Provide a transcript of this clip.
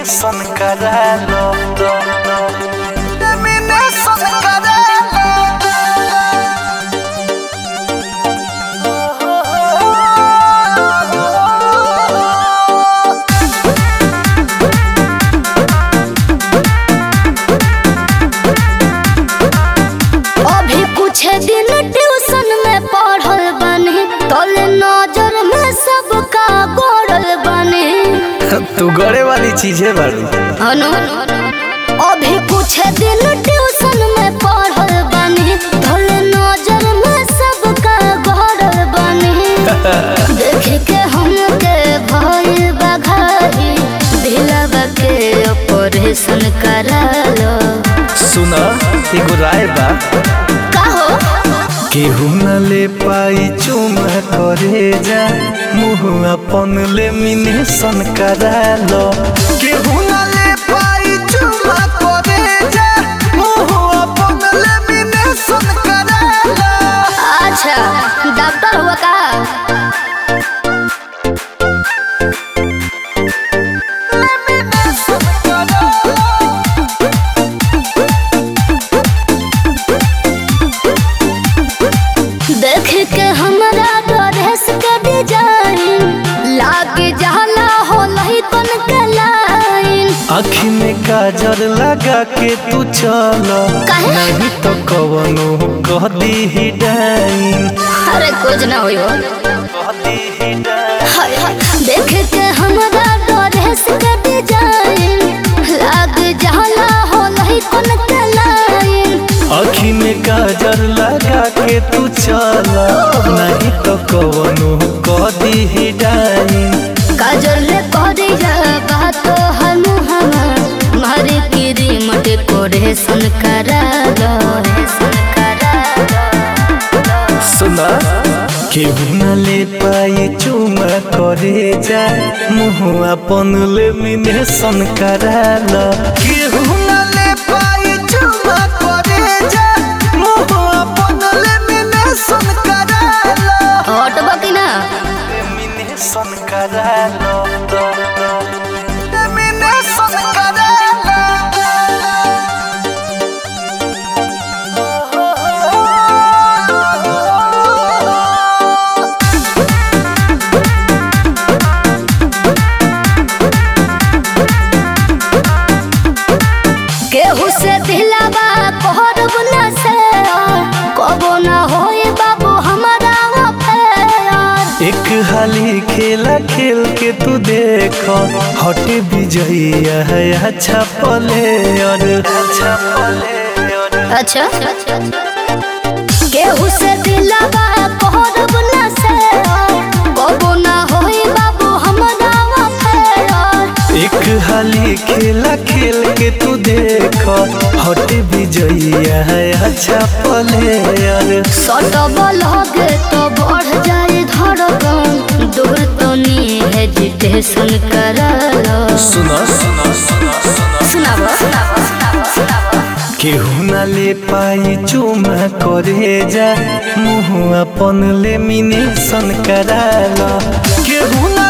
Lamination करा लो lamination करा अभी कुछ दिन ट्यूशन में पढ़ल बने तोले नजर में सबका गोरल बने तू गड़े वाली चीज है बारू अनु अभी कुछ दिन ट्यूशन में पढ़ल बने तोले नजर में सबका गोरल बने देख के हमके भइल बघाई दिलवा के ऑपरेशन करा लो सुना एगो राय बा का हो केहू न ले पाई चुमा करे जा मुँह अपन लेमिनेशन करा लो केहू न ले पाई चुमा करे जा मुँह अपन लेमिनेशन करा लो अच्छा डॉक्टर हुआ का लेमिनेशन करा लो देख के हमरा ड्रेस के डिजाइन लाग जाला हो लही कन के लाइन आँखी में काजल लगा के तू चल काहे? नहीं तो कवनो कह दी ही डाइन अरे कुछ ना होई हो कह दी ही डाइन हाय हाय देख के हमरा ड्रेस के डिजाइन लाग जाला हो लही कन के लाइन आँखी में काजल लगा के तू चल नहीं तो कवनो कह दी ही डाइन काजल रे करिया बात हम हम मारे की रिमोट कोरेशन करा लो करा लो सुना केहू न ले पाई चुमा करे जा मुँह अपन लेमिनेशन करा लो केहू न ले पाई चुमा करे जा मुँह अपन लेमिनेशन करा लो हटबो कि ना लेमिनेशन करा लो लेमिनेशन करा लो केहू से दिलावा कहरब ना से कबो ना होई बाबू हमारा अफेयर एक हाली खेला खेल के तू देख हट विजयी है अच्छा पले और अच्छा पले और अच्छा केहू से दिलावा कहरब ना से कबो ना होई बाबू हमारा अफेयर एक हाली खेला खेल के तू देख हट विजयी है अच्छा पले और सटब लगे तो बढ़ जाए धड़कन दूर तो नी हेजिटेशन कर लो सुना सुना सुना सुना सुनाबो केहू न ले पाई चुमा करे जा मुँह अपन लेमिनेशन करा लो केहू न